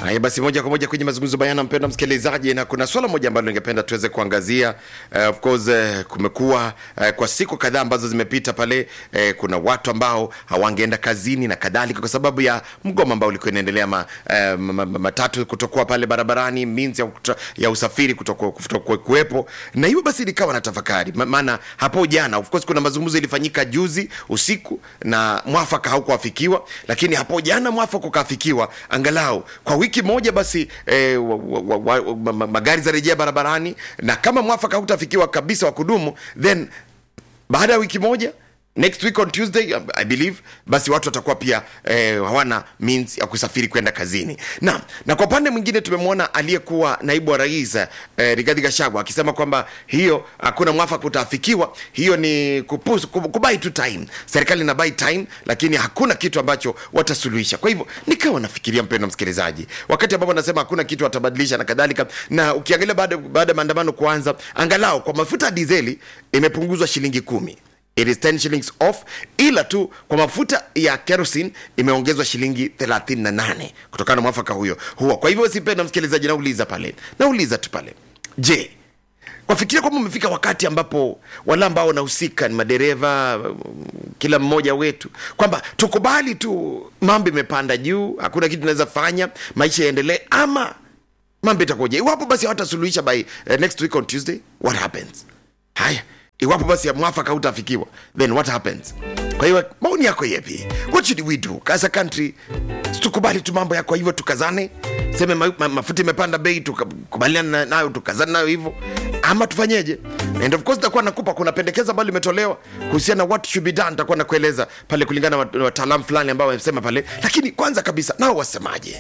Haya basi, moja kwa moja kwenye mazungumzo bayana, mpendwa msikilizaji, na kuna swala moja ambalo ningependa tuweze kuangazia. Uh, of course uh, kumekuwa uh, kwa siku kadhaa ambazo zimepita pale uh, kuna watu ambao hawangeenda kazini na kadhalika kwa sababu ya mgomo ambao ulikuwa inaendelea ma, uh, ma, ma, matatu kutokuwa pale barabarani, means ya, kuto, ya usafiri kutokuwa kutokuwa kuwepo, na hiyo basi nikawa na tafakari, Ma- maana hapo jana of course kuna mazungumzo ilifanyika juzi usiku na mwafaka haukuafikiwa, lakini hapo jana mwafaka ukafikiwa angalau kwa wiki moja basi eh, wa, wa, wa, wa, ma- ma- magari za rejea barabarani, na kama mwafaka hautafikiwa kabisa wa kudumu, then baada ya wiki moja next week on tuesday um, i believe basi watu watakuwa pia eh, hawana means ya kusafiri kwenda kazini na na kwa upande mwingine tumemwona aliyekuwa naibu wa rais eh, rigadhi gashagwa akisema kwamba hiyo hakuna mwafaka utaafikiwa hiyo ni kupus, kub- kubai tu time serikali ina buy time lakini hakuna kitu ambacho watasuluhisha kwa hivyo nikawa nafikiria mpendo msikilizaji wakati ambapo nasema hakuna kitu watabadilisha na kadhalika na ukiangalia baada baada ya maandamano kuanza angalau kwa mafuta ya dizeli imepunguzwa shilingi kumi it is 10 shillings off ila tu kwa mafuta ya kerosene imeongezwa shilingi 38 kutokana na mwafaka huyo huo kwa hivyo sipenda msikilizaji nauliza pale nauliza tu pale je wafikiria kwamba umefika wakati ambapo wale ambao wanahusika ni madereva kila mmoja wetu kwamba tukubali tu mambo imepanda juu hakuna kitu tunaweza fanya maisha yaendelee ama mambo itakuja iwapo basi hawatasuluhisha by uh, next week on tuesday what happens haya iwapo basi ya mwafaka utafikiwa then what happens kwa hiyo maoni yako yepi what should we do as a country tukubali tu mambo yako hivyo tukazane seme ma, ma, mafuta imepanda bei tukubaliana na- nayo tukazane nayo hivyo ama tufanyeje and of course takuwa nakupa kuna pendekezo ambalo limetolewa kuhusiana na what should be done takuwa nakueleza pale kulingana na wat- wataalamu fulani ambao wamesema pale lakini kwanza kabisa nao wasemaje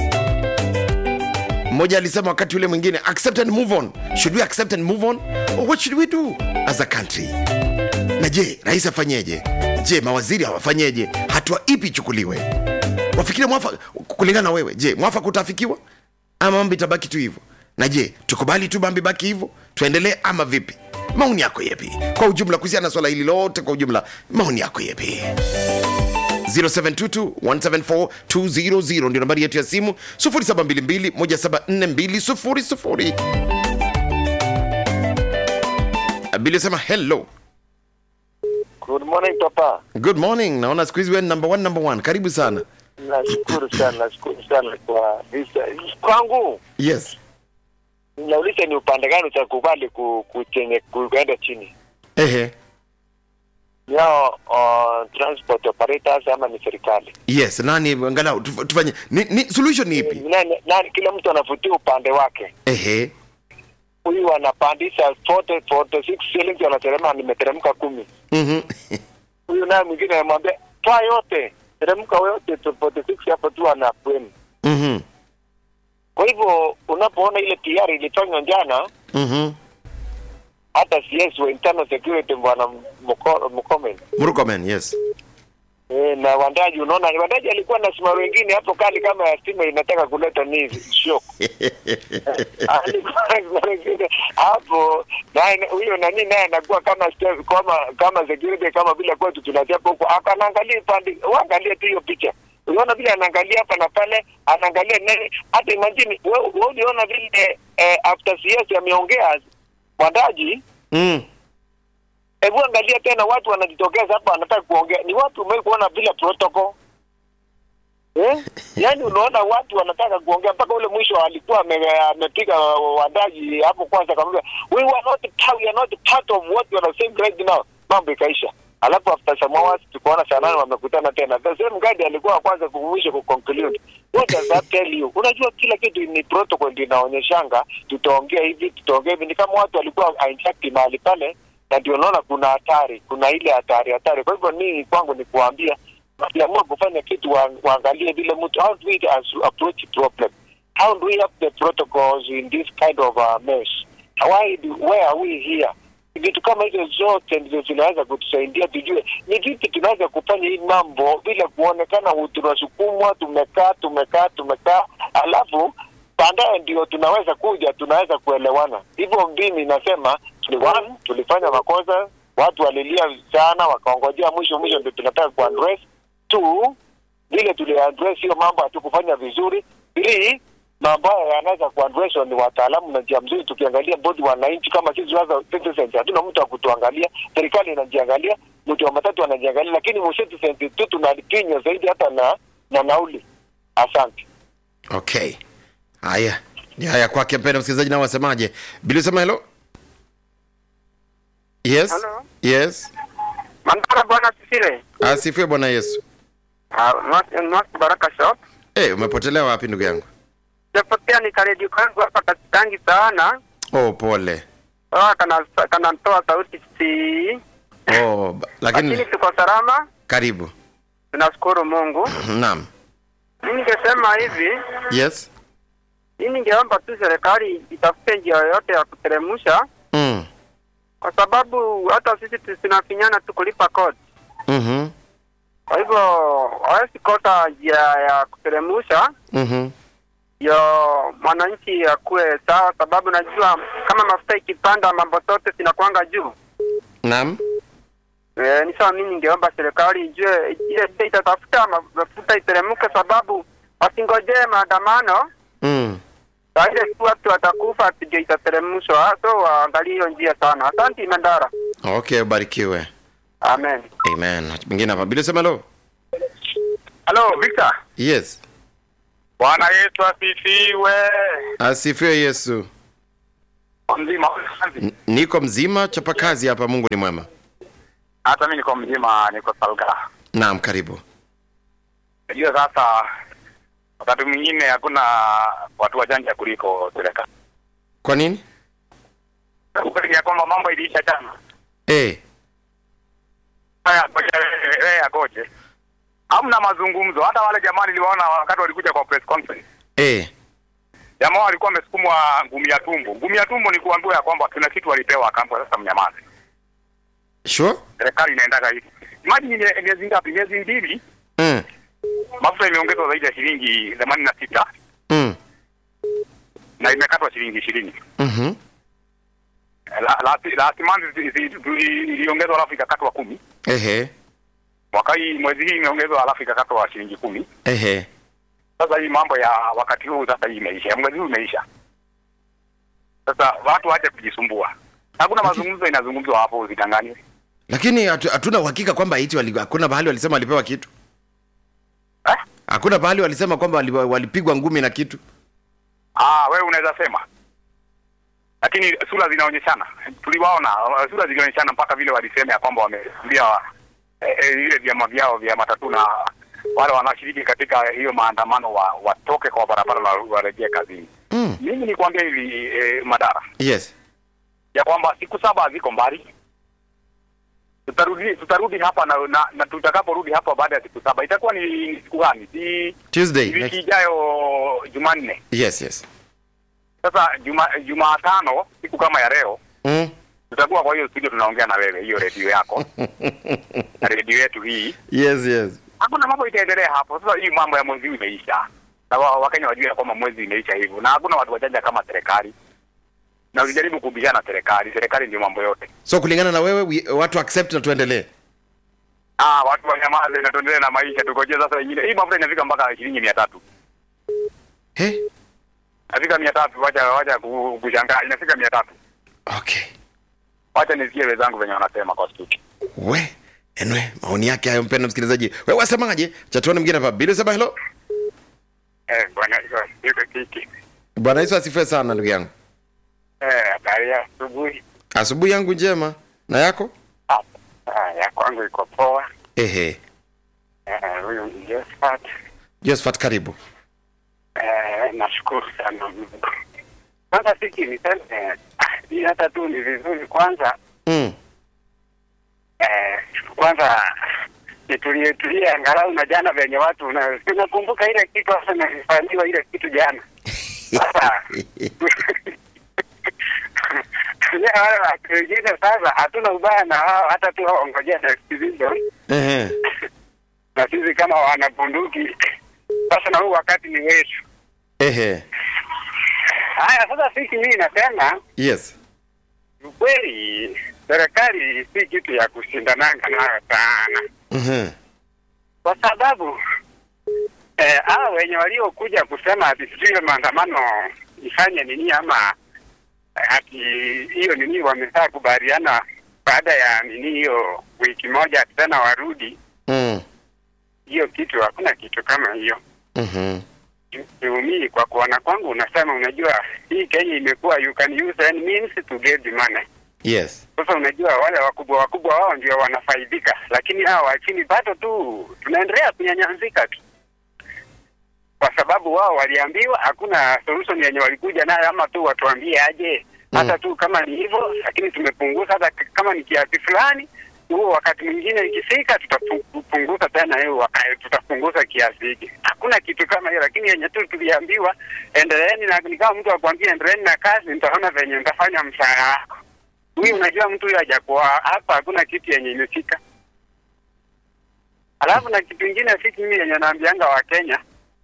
mmoja alisema wakati ule mwingine accept and move on should we accept and move on or what should we do as a country na je rais afanyeje je mawaziri hawafanyeje hatua ipi ichukuliwe wafikiria mwafaka kulingana na wewe je mwafaka utafikiwa ama mambo itabaki tu hivyo na je tukubali tu mambo ibaki hivyo tuendelee ama vipi maoni yako yepi kwa ujumla kuhusiana na swala hili lote kwa ujumla maoni yako yepi 0722174200 ndio nambari yetu ya simu 0722174200 bili sema hello Good morning papa. good morning naona siku hizi wewe ni number one, number one. karibu sana Nashukuru sana, nashukuru sana kwa visa. Kwangu yes nauliza ni upande gani utakubali ku, kuchenye kuenda chini ehe yao uh, transport operators ama ni serikali? yes nani angalau tuf- tufanye ni, ni, solution ni ipi Nani, nani, kila mtu anavutia upande wake. ehe Huyu anapandisha 40 46 shillings, anateremka nimeteremka kumi. mhm Huyu naye mwingine anamwambia toa yote, teremka yote tu 46 hapo tu anakwenda. mhm Kwa hivyo unapoona ile PR ilifanywa jana mhm hata CS wa internal security bwana Mko- Mkomen Murkomen yes e, na Wandaji, unaona Wandaji alikuwa na simaro wengine hapo kali kama ya stima inataka kuleta ni shock Alikuwa na simaro wengine hapo naye huyo nani naye anakuwa kama staff- kama kama security kama vile kwetu tunachapa huko akanaangalia pande waangalie tu hiyo picha unaona vile anaangalia hapa na pale anaangalia nani hata imagine wewe wewe uliona vile eh, after CS ameongea Wandaji mm. Hebu angalia tena, watu wanajitokeza hapa, wanataka kuongea. Ni watu umewahi kuona vile protocol eh? Yaani unaona watu wanataka kuongea mpaka ule mwisho alikuwa ame- amepiga wadaji hapo kwanza, akamwambia we were not part, we are not part of what you are saying right now. Mambo ikaisha, alafu after some hours tukaona saa nane wamekutana tena. The same guy alikuwa wa kwanza kumwisha kuconclude. What does that tell you? Unajua kila kitu ni protocol ndio inaonyeshanga, tutaongea hivi, tutaongea hivi. Ni kama watu walikuwa hijacked mahali pale na ndio naona kuna hatari, kuna ile hatari hatari. Kwa hivyo mimi kwangu ni kuambia wakiamua kufanya kitu wa, waangalie vile mtu how do we as- approach problem how do we have the protocols in this kind of uh, mess why do, where are we here vitu kama hizo zote ndizo zinaweza kutusaidia tujue ni vipi tunaweza kufanya hii mambo bila kuonekana hu- tunasukumwa tumekaa tumekaa tumekaa alafu baadaye ndio tunaweza kuja tunaweza kuelewana hivyo mimi nasema ni one tulifanya makosa watu walilia sana wakaongojea mwisho mwisho ndio tunataka kuaddress two vile tuliaddress hiyo mambo hatukufanya vizuri three mambo haya yanaweza kuadreswa ni wataalamu na njia mzuri. Tukiangalia bodi wananchi kama sisi sasa citizens, hatuna mtu wa kutuangalia, serikali inajiangalia, mtu wa matatu anajiangalia, lakini mu citizens tu tunalipinywa zaidi hata na na nauli. Asante. okay haya ni haya kwake mpenda msikilizaji nao wasemaje bili sema helo yes Hello. yes Mandara bwana Sisile. asifiwe bwana yesu North Baraka Shop. hey, umepotelea wapi ndugu yangu Japotea ni karedio kangu hapa katitangi sana. oh pole Ah, kana kanatoa sauti si. oh, ba- lakini Lakini tuko salama. karibu Tunashukuru Mungu. naam Mimi ningesema hivi, yes mimi ningeomba tu serikali itafute njia yoyote ya kuteremsha mm. kwa sababu hata sisi tu- tunafinyana tu kulipa kodi. mm-hmm. Kwa hivyo hawezi kosa njia ya kuteremsha Mm-hmm. ndio mwananchi akuwe sawa, sababu najua kama mafuta ikipanda mambo zote zinakwanga juu. naam E, ni sawa, mimi ningeomba serikali ijue ile bei itatafuta ma- mafuta iteremke, sababu wasingojee maandamano mm. saa ile tu watu watakufa, ndio itateremshwa. So waangalie hiyo njia sana. Asante Mandara, okay ubarikiwe amen. amen mwingine hapa bili sema helo Hello, Victor. yes Bwana Yesu asifiwe. asifiwe yesu Mzima. N- niko mzima chapa kazi hapa mungu ni mwema Hata mimi niko mzima, niko salga. naam karibu Najua sasa wakati mwingine hakuna watu wajanja kuliko serikali. kwa nini Ukweli ya kwamba mambo iliisha jana. eh Haya, ngoja wewe wewe agoje. Hamna mazungumzo. Hata wale jamaa niliwaona wakati walikuja kwa press conference. eh Jamaa walikuwa wamesukumwa ngumi ya tumbo. Ngumi ya tumbo ni kuambiwa ya kwamba kuna kitu walipewa akaambiwa sasa mnyamaze. sure Serikali inaendaga hivi. Imagine mie- miezi ngapi? Miezi mbili mm. mafuta imeongezwa zaidi ya shilingi themanini na sita Mm. na imekatwa shilingi ishirini. Mm-hmm. La- last last month zi- zi- zi- iliongezwa alafu ikakatwa kumi. ehe Mwaka hii mwezi hii imeongezwa alafu ikakatwa shilingi kumi. ehe Sasa hii mambo ya wakati huu sasa hii imeisha, ya mwezi huu imeisha. Sasa watu waache kujisumbua. Hakuna mazungumzo inazungumzwa hapo, usidanganywe. lakini hatu- hatuna uhakika kwamba iti wali, hakuna bahali walisema walipewa kitu Eh? hakuna bahali walisema kwamba wali, walipigwa ngumi na kitu Ah, wewe unaweza sema, lakini sura zinaonyeshana. Tuliwaona uh, sura zilionyeshana mpaka vile walisema ya kwamba wameambia eh, eh, vile vyama vyao vya matatu na wale wanaoshiriki katika hiyo maandamano wa, watoke kwa barabara na warejee kazini. mm. Mimi nikwambia hivi eh, Madara yes ya kwamba siku saba haziko mbali, tutarudi tutarudi hapa na, na, na tutakaporudi hapa baada ya siku saba itakuwa ni siku gani? Si tuesday wiki next. ijayo Jumanne. yes yes Sasa juma Jumatano siku kama ya leo mm. tutakuwa kwa hiyo studio tunaongea na wewe, hiyo redio yako na redio yetu hii, yes yes hakuna mambo itaendelea hapo. Sasa hii mambo ya mwezi huu imeisha, na wa- Wakenya wajue ya kwamba mwezi imeisha hivyo, na hakuna watu wajanja kama serikali, na usijaribu kubishana na serikali. Serikali ndio mambo yote. so kulingana na wewe we, watu accept na tuendelee Ah, watu wanyamaze na tuendelee na maisha, tugojee sasa wengine. Hii mafuta inafika mpaka shilingi mia tatu hey? nafika mia tatu wacha wacha ku- kushangaa, inafika mia tatu okay Wacha nisikie wenzangu venye wanasema kwa studio. we enwe maoni yake hayo mpenda msikilizaji we wasemaje chatuani mwingine hapa bili sema helo Eh, bwana hiyo kiki. bwana yesu asifiwe sana ndugu yangu Eh, habari ya asubuhi. asubuhi yangu njema na yako Ah, ah, ya kwangu iko poa. ehe Eh, huyu ni Josephat. josephat karibu Eh, nashukuru sana Mungu. Kwanza siki niseme ah, hii hata tu ni vizuri kwanza mm. eh, kwanza nitulie tulie angalau na jana venye watu na nakumbuka ile kitu hasa nilifanyiwa ile kitu jana. Sasa ya wale watu wengine sasa hatuna ubaya na hao hata tu waongojea next season ehe na sisi kama wanabunduki sasa na huu wakati ni wetu. ehe Haya, sasa sisi mimi nasema yes ukweli, serikali si kitu ya kushindananga nayo sana, Mhm. kwa sababu eh, hao wenye waliokuja kusema ati sijui hiyo maandamano ifanye nini ama eh, ati hiyo nini wamesaa kubaliana baada ya nini hiyo wiki moja ati tena warudi mm. hiyo kitu, hakuna kitu kama hiyo. mm-hmm. Siumii kwa kuona kwangu, unasema unajua, hii Kenya imekuwa you can use any means to get the money. yes Sasa unajua wale wakubwa wakubwa wao ndio wanafaidika, lakini hawa wa chini bado tu tunaendelea kunyanyazika tu, kwa sababu wao waliambiwa hakuna solution yenye walikuja nayo, ama tu watuambie aje hata tu kama ni hivyo, lakini tumepunguza hata k- kama ni kiasi fulani huo wakati mwingine ikifika tutapunguza tena hiyo waka- tutapunguza kiasi hiki. Hakuna kitu kama hiyo, lakini yenye tu tuliambiwa endeleeni, na ni kama mtu akwambia endeleeni na kazi, nitaona venye nitafanya mshahara wako. Huyu unajua mtu huyu hajakuwa hapa, hakuna kitu yenye imefika. Alafu na kitu ingine fiki mimi yenye naambianga wa Kenya,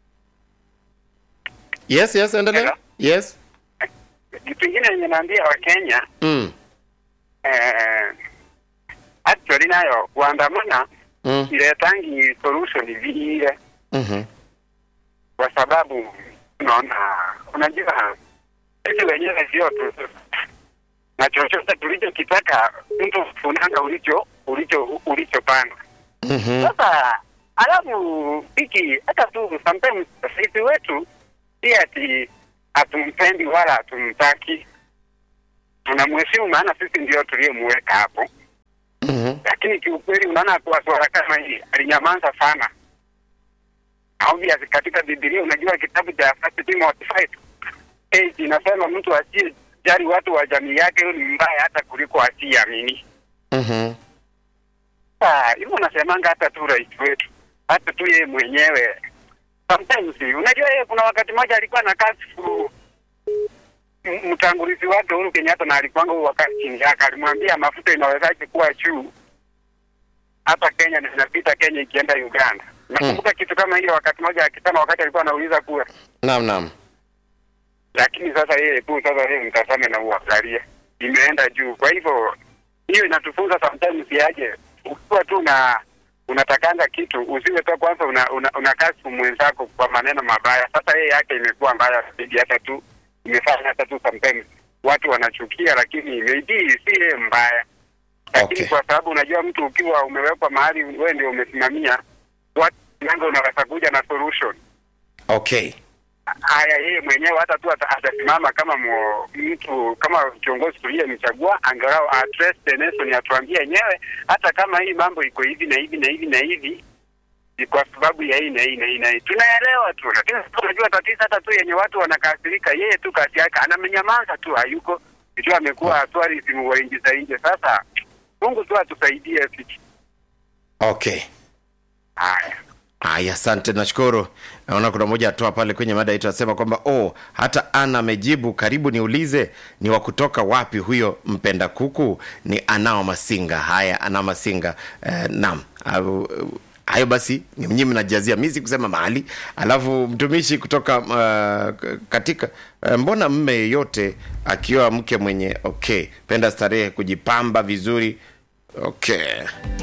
yes yes endelea Hello? yes kitu ingine yenye naambia wa Kenya mm. eh, actually nayo kuandamana Mm. iletangi solution vile Mm-hmm. kwa sababu unaona, unajua sisi wenyewe sio tu na chochote tulichokitaka mtu funanga ulicho ulicho ulichopanga. Mm-hmm. Sasa alafu hiki hata tu sometimes sisi wetu si ati hatumpendi wala hatumtaki, tunamheshimu, maana sisi ndio tuliyemweka hapo Mm-hmm. lakini kiukweli unaona kwa swala kama hili alinyamaza sana. Obvious katika Biblia unajua kitabu cha First Timothy 5 eh, inasema mtu asiye jali watu wa jamii yake huyo ni mbaya hata kuliko asiyeamini. Mm-hmm. Ah, hivyo nasemanga hata tu rais wetu, hata tu yeye mwenyewe sometimes, unajua yeye kuna wakati mmoja alikuwa na kasi ku m- mtangulizi wake Uhuru Kenyatta na alikuwanga huyu wakati chini yake, alimwambia mafuta inawezaje kuwa juu hapa Kenya na inapita Kenya ikienda Uganda. Nakumbuka kitu kama hiyo wakati mmoja akisema, wakati alikuwa anauliza kura, naam naam lakini sasa yeye tu sasa yeye mtazame na uangalie imeenda juu. Kwa hivyo hiyo inatufunza sometimes yaje, ukiwa tu na unatakanga kitu usiwe tu kwanza una, una, una kasi mwenzako kwa maneno mabaya. Sasa yeye yake imekuwa mbaya zaidi, hata tu imefanya hata tu sometimes watu wanachukia, lakini maybe si yeye mbaya, lakini Okay. kwa sababu unajua mtu ukiwa umewekwa mahali wewe ndio umesimamia watu nanga unaweza kuja na solution okay haya yeye mwenyewe hata tu ata- atasimama kama mo, mtu kama kiongozi tuliyemchagua, angalau address the nation, atuambie yenyewe, hata kama hii mambo iko hivi na hivi na hivi na hivi ni kwa sababu ya hii na hii na hii na hii, tunaelewa tu, lakini sasa unajua tatizo hata tu yenye watu wanakasirika, yeye tu kazi yake anamenyamaza tu, hayuko sijui, amekuwa tourism wa nchi za nje. Sasa Mungu tu atusaidie fiki. okay Haya. Aya, asante, nashukuru. Naona kuna mmoja atoa pale kwenye mada yetu anasema kwamba oh, hata Ana amejibu. Karibu niulize, ni wa kutoka wapi huyo mpenda kuku? Ni Anao Masinga. Haya, Anao Masinga. Eh, naam. Au- au- hayo basi nyinyi mnajazia mi si kusema mahali alafu mtumishi kutoka uh, katika uh, mbona mme yeyote akiwa mke mwenye okay penda starehe kujipamba vizuri okay